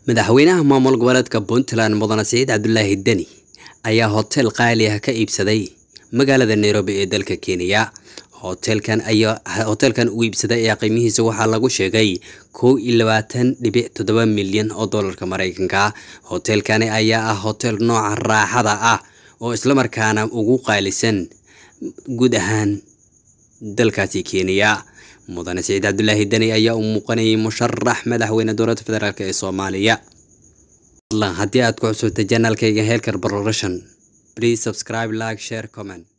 madaxweynaha maamul goboleedka puntland mudane saciid cabdulaahi deni ayaa hotel qaali ah ka iibsaday magaalada nairobi ee dalka kenya hotelkan ayaa hotelkan uu iibsaday ayaa qiimihiisa waxaa lagu sheegay kow iyo labaatan dhibic toddoba milyan oo doolarka mareykanka hotelkani ayaa ah hotel nooca raaxada ah oo islamarkaana ugu qaalisan guud ahaan dalkaasi kenya mudane saciid cabdulaahi deni ayaa u muuqanayay musharax madaxweyne dowladda federaalk ee soomaaliya haddii aad ku cusubtay janaalkayga heelkar broration please subscribe like share comment